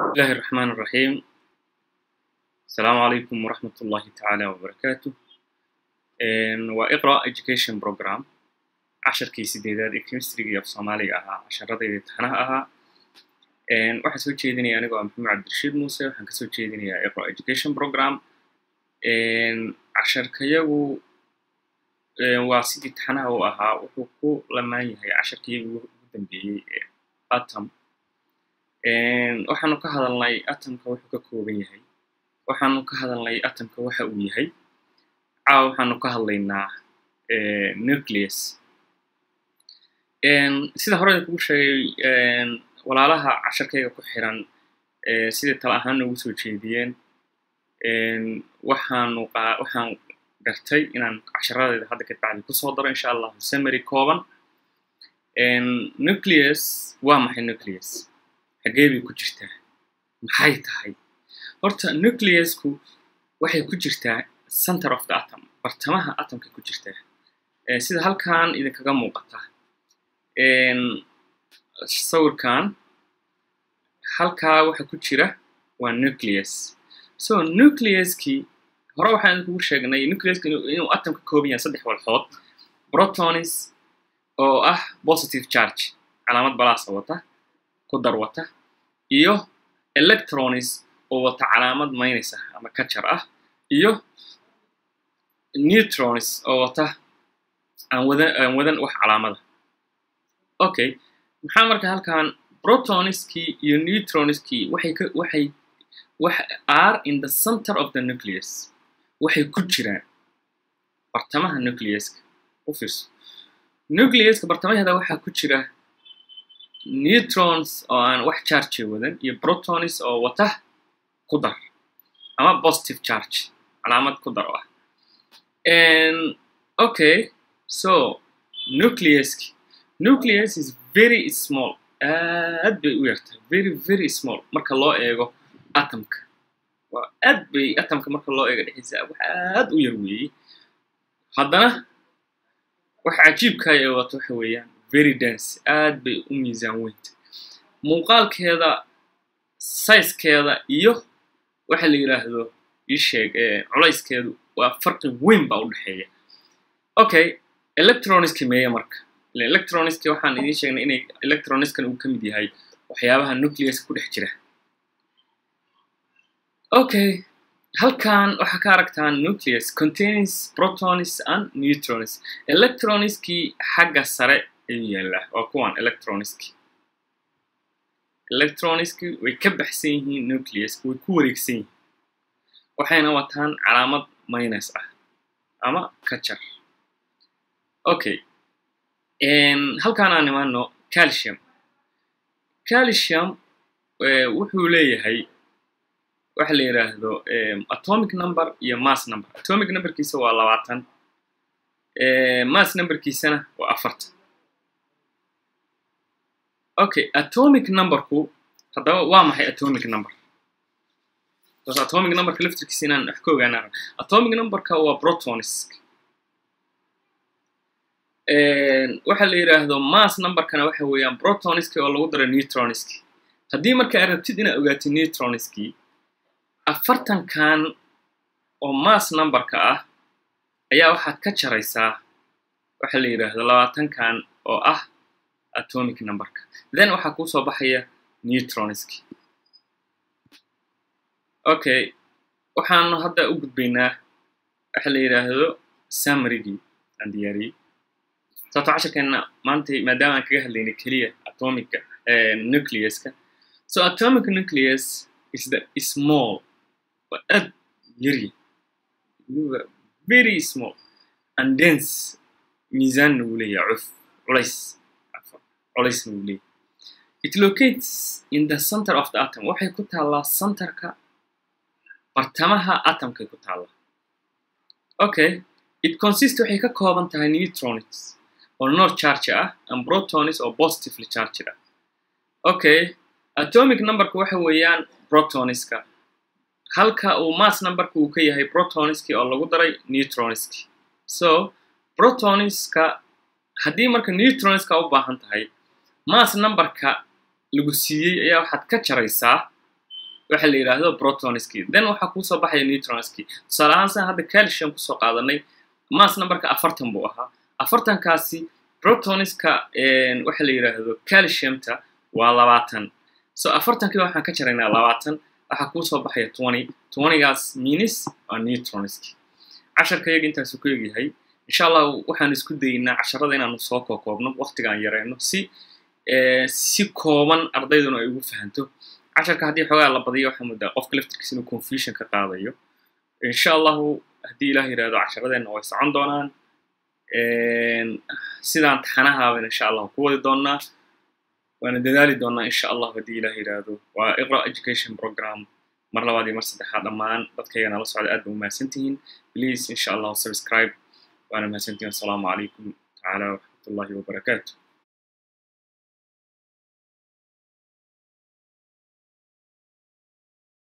الله الرحمن الرحيم السلام عليكم ورحمة الله تعالى وبركاته وإقرأ Education Program casharkii sideedaad ee chemistryga af soomaaliga ahaa casharadayda imtixaanaha ahaa waxaan soo jeedinaya anigoo ah maxamed cabdirashiid muuse waxaan kasoo jeedinayaa iqra education program casharkayagu waa sidii imtixaanaha u ahaa wuxuu ku lamaan yahay casharkayagu ugu dambeeyey ee atom waxaanu ka hadalnay atomka wuxuu ka kooban yahay waxaanu ka hadalnay atomka waxa uu yahay caawa waxaanu ka hadlaynaa nucleus sida horeyda kugu sheegay walaalaha casharkayga ku xiran sidai tala ahaan noogu soo jeediyeen waxaanu waxaan gartay inaan casharadeyda hadda ka bacdi kusoo daro insha allahu summary kooban nucleus waa maxay nucleus xagee bay ku jirtaa maxay tahay horta nucleusku waxay ku jirtaa center of the atom bartamaha atomka ku jirtaa sida halkan idinkaga muuqata sawirkan halkaa waxa ku jira waa nucleus so nucleuskii hore waxaan idinkugu sheegnay nucleuska inuu atom ka kooban yahay saddex walxood protonis oo ah positive charge calaamad balaasa wata ku dar wata iyo electronis oo wata calaamad maynaysa ama kajar ah iyo neutronis oo wata aan wadan aan wadan wax calaamada okay maxaa marka halkan protoniskii iyo neutroniskii waxay ka waxay wax are in the center of the nucleus waxay ku jiraan bartamaha nucleuska u fiirso nucleuska bartamaheeda waxaa ku jira neutrons oo aan wax charge wadan iyo protonis oo wata ku dar ama positive charge calaamad ku dar oo ah okay so nucleuski nucleus is very small aad bay u yartahay very very small marka loo eego atomka waa aad bay atomka marka loo eego dhexdiisa wax aad u yar weeyey haddana waxa cajiibkay ee wato waxa weeyaan very dense aad bay u miisaan weynta muuqaalkeeda sizekeeda iyo waxa la yidhaahdo isheeg culayskeedu waa farqi weyn baa u dhexeeya okay electroniski meeye marka electroniski waxaan idiin sheegnay inay electroniskan uu ka mid yahay waxyaabaha nucleuska ku dhex jira okay halkan waxaa ka aragtaan nucleus contains protons and neutrons electroniskii xagga sare ayuu yaallaa waa kuwan electroniski electroniski way ka baxsan yihiin nucleuska way ku wareegsan yihiin waxayna wataan calaamad minus ah ama kajar okay halkaan aan imaano calcium calcium wuxuu leeyahay waxa la yidhaahdo atomic number iyo mass number atomic numberkiisa waa labaatan mass numberkiisana waa afartan okay atomic numberku haddaba waa maxay atomic number bas atomic numberka laftirkiisa inaan wax ka ogaana atomic numberka waa protonisk waxa la yidhaahdo mass numberkana waxa weeyaan protoniski oo lagu daro neutroniski haddii marka aad rabtid inaad ogaatid neutroniski afartankan oo mass numberka ah ayaa waxaad ka jaraysaa waxa la yidhaahdo labaatankan oo ah atomic numberka then waxaa kuu soo baxaya neutroniski okay waxaanu hadda u gudbaynaa waxa la yidhaahdo samarygii aan diyaariyey sababto casharkeena maanta maadaama aan kaga hadlaynay keliya atomica nucleuska so atomic nucleus is the small waa aad yari very small and dense miisaanna wuu leeyahay cuf culays culaysna wuu leeyahay it locates in the center of the atom waxay ku taallaa centerka bartamaha atomkay ku taallaa okay it consist waxay ka kooban tahay neutrons oo nor charge ah and protonis oo positively charged ah okay atomic numberka waxa weeyaan protoniska halka uu mass numberka uu ka yahay protoniski oo lagu daray neutroniski so protoniska haddii marka neutroniska u baahan tahay mass numberka lagu siiyey ayaa waxaad ka jaraysaa waxa la yidhaahdo protonski then waxaa kuusoo baxaya neutronski tusaale ahaan san hadda calcium kusoo qaadanay mass numberka afartan buu ahaa afartankaasi protoniska waxa la yidhaahdo calciumta waa labaatan so afartankii waxaan ka jaraynaa labaatan waxaa kuusoo baxaya twenty twentygaas minis waa neutronski casharka yaga intaasu ku egyahay insha allah waxaan isku dayeynaa casharada inaanu soo kookoobno waqtigaan yareyno si si kooban ardayduna ay ugu fahanto casharka haddii xoogaa la badiyo waxaa muddaa qofka laftirkiisa inuu confusion ka qaadayo insha allahu haddii ilaah yidhahdo casharadeenna way socon doonaan sidaan taxanahaabana insha allahu ku wadi doonaa waana dadaali doonaa insha allah haddii ilaah yidhaahdo waa iqra education program mar labaad iyo mar saddexaad dhammaan dadkaygana la socda aad ba umahadsantihiin please insha allahu subscribe waana mahadsantihiin assalaamu calaykum tacaala waraxmatullahi wabarakaatu